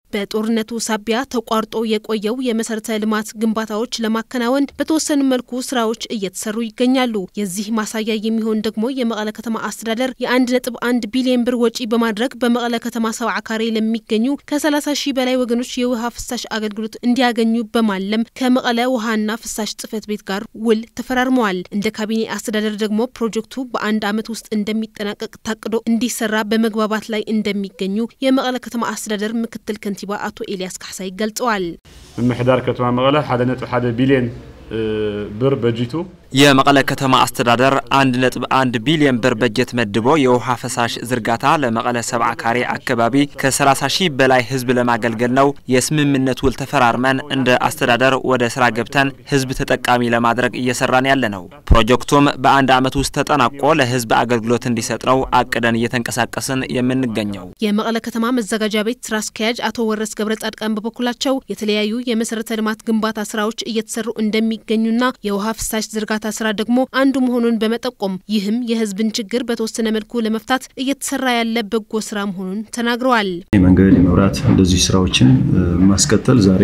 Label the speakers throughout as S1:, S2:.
S1: በጦርነቱ ሳቢያ ተቋርጦ የቆየው የመሰረተ ልማት ግንባታዎች ለማከናወን በተወሰኑ መልኩ ስራዎች እየተሰሩ ይገኛሉ። የዚህ ማሳያ የሚሆን ደግሞ የመቀለ ከተማ አስተዳደር የአንድ ነጥብ አንድ ቢሊዮን ብር ወጪ በማድረግ በመቀለ ከተማ ሰብዓ ካሬ ለሚገኙ ከ30 ሺህ በላይ ወገኖች የውሃ ፍሳሽ አገልግሎት እንዲያገኙ በማለም ከመቀለ ውሃና ፍሳሽ ጽሕፈት ቤት ጋር ውል ተፈራርመዋል። እንደ ካቢኔ አስተዳደር ደግሞ ፕሮጀክቱ በአንድ ዓመት ውስጥ እንደሚጠናቀቅ ታቅዶ እንዲሰራ በመግባባት ላይ እንደሚገኙ የመቀለ ከተማ አስተዳደር ምክትል ከንቲባ አቶ ኤልያስ ካሕሳይ ገልጸዋል።
S2: ምምሕዳር ከተማ መቀለ ሓደ ነጥቢ ሓደ ቢልዮን ብር በጂቱ
S3: የመቀለ ከተማ አስተዳደር አንድ ነጥብ አንድ ቢሊዮን ብር በጀት መድቦ የውሃ ፈሳሽ ዝርጋታ ለመቀለ ሰብዓ ካሬ አካባቢ ከ30 ሺህ በላይ ህዝብ ለማገልገል ነው የስምምነት ውል ተፈራርመን እንደ አስተዳደር ወደ ስራ ገብተን ህዝብ ተጠቃሚ ለማድረግ እየሰራን ያለ ነው። ፕሮጀክቱም በአንድ ዓመት ውስጥ ተጠናቆ ለህዝብ አገልግሎት እንዲሰጥ ነው አቅደን እየተንቀሳቀስን የምንገኘው።
S1: የመቀለ ከተማ መዘጋጃ ቤት ስራ አስኪያጅ አቶ ወረስ ገብረ ጻድቃን በበኩላቸው የተለያዩ የመሰረተ ልማት ግንባታ ስራዎች እየተሰሩ እንደሚገኙና የውሃ ፍሳሽ ዝርጋታ ግንባታ ስራ ደግሞ አንዱ መሆኑን በመጠቆም ይህም የህዝብን ችግር በተወሰነ መልኩ ለመፍታት እየተሰራ ያለ በጎ ስራ መሆኑን ተናግረዋል።
S4: የመንገድ የመብራት እንደዚህ ስራዎችን ማስቀጠል ዛሬ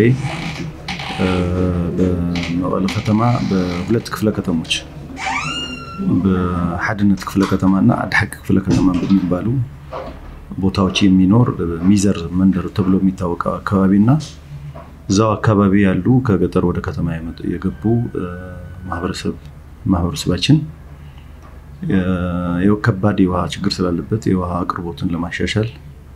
S4: በመቀለ ከተማ በሁለት ክፍለ ከተሞች በሓድነት ክፍለ ከተማና አድሓቂ ክፍለ ከተማ በሚባሉ ቦታዎች የሚኖር ሚዘር መንደር ተብሎ የሚታወቀው አካባቢና እዛው አካባቢ ያሉ ከገጠር ወደ ከተማ የገቡ ማህበረሰብ ማህበረሰባችን ከባድ የውሃ ችግር ስላለበት የውሃ አቅርቦትን ለማሻሻል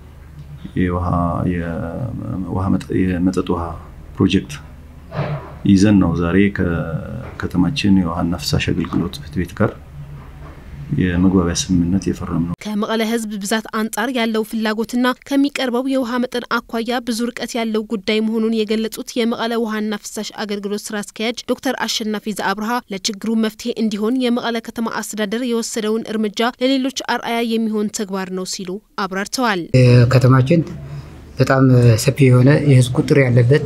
S4: የመጠጥ ውሃ ፕሮጀክት ይዘን ነው ዛሬ ከከተማችን የውሃና ፍሳሽ አገልግሎት ጽሕፈት ቤት ጋር የመግባቢያ ስምምነት የፈረም ነው።
S1: ከመቀለ ህዝብ ብዛት አንጻር ያለው ፍላጎትና ከሚቀርበው የውሃ መጠን አኳያ ብዙ ርቀት ያለው ጉዳይ መሆኑን የገለጹት የመቀለ ውሃና ፍሳሽ አገልግሎት ስራ አስኪያጅ ዶክተር አሸናፊ ዘአብርሃ ለችግሩ መፍትሄ እንዲሆን የመቀለ ከተማ አስተዳደር የወሰደውን እርምጃ ለሌሎች አርአያ የሚሆን ተግባር ነው ሲሉ አብራርተዋል።
S5: ከተማችን በጣም ሰፊ የሆነ የህዝብ ቁጥር ያለበት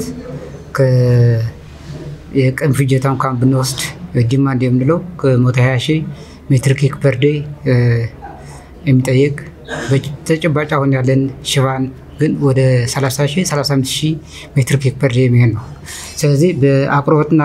S5: የቀን ፍጀታ እንኳን ብንወስድ ጅማ እንደምንለው ከመቶ ሀያ ሺህ ሜትር ኪክ ፐር ዴይ የሚጠይቅ በተጨባጭ አሁን ያለን ሽፋን ግን ወደ 30 ሺህ 35 ሺህ ሜትር ኪክ ፐር ዴይ የሚሆን ነው። ስለዚህ በአቅርቦትና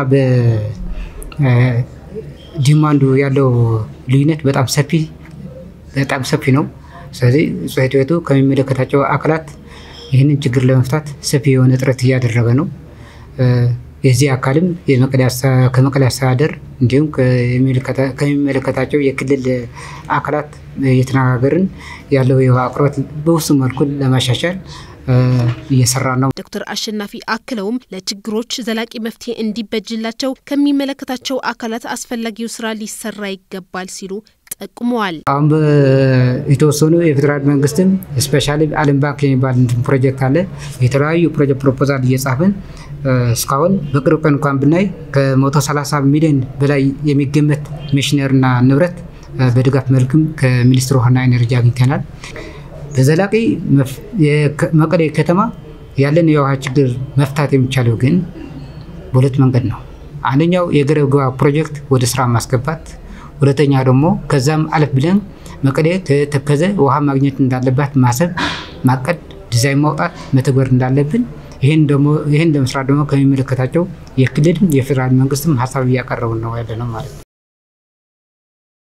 S5: በዲማንዱ ያለው ልዩነት በጣም ሰፊ በጣም ሰፊ ነው። ስለዚህ ጽሕፈት ቤቱ ከሚመለከታቸው አካላት ይህንን ችግር ለመፍታት ሰፊ የሆነ ጥረት እያደረገ ነው። የዚህ አካልም ከመቀለ አስተዳደር እንዲሁም ከሚመለከታቸው የክልል አካላት እየተነጋገርን ያለው የውሃ አቅርቦት በውስን መልኩ ለማሻሻል እየሰራ ነው።
S1: ዶክተር አሸናፊ አክለውም ለችግሮች ዘላቂ መፍትሄ እንዲበጅላቸው ከሚመለከታቸው አካላት አስፈላጊው ስራ ሊሰራ ይገባል ሲሉ ጠቁመዋል።
S5: አሁን የተወሰኑ የፌዴራል መንግስትም ስፔሻሊ ዓለም ባንክ የሚባል ፕሮጀክት አለ። የተለያዩ ፕሮጀክት ፕሮፖዛል እየጻፍን እስካሁን በቅርብ ቀን እንኳን ብናይ ከ130 ሚሊዮን በላይ የሚገመት ሜሽነርና ንብረት በድጋፍ መልክም ከሚኒስትር ውሃና ኤነርጂ አግኝተናል። በዘላቂ መቀሌ ከተማ ያለን የውሃ ችግር መፍታት የሚቻለው ግን በሁለት መንገድ ነው። አንደኛው የገረብ ግባ ፕሮጀክት ወደ ስራ ማስገባት፣ ሁለተኛ ደግሞ ከዛም አለፍ ብለን መቀሌ ከተከዘ ውሃ ማግኘት እንዳለባት ማሰብ፣ ማቀድ፣ ዲዛይን ማውጣት፣ መተግበር እንዳለብን ይህን ለመስራት ደግሞ ከሚመለከታቸው የክልልም የፌዴራል መንግስትም ሀሳብ እያቀረቡን ነው ያለ ነው ማለት ነው።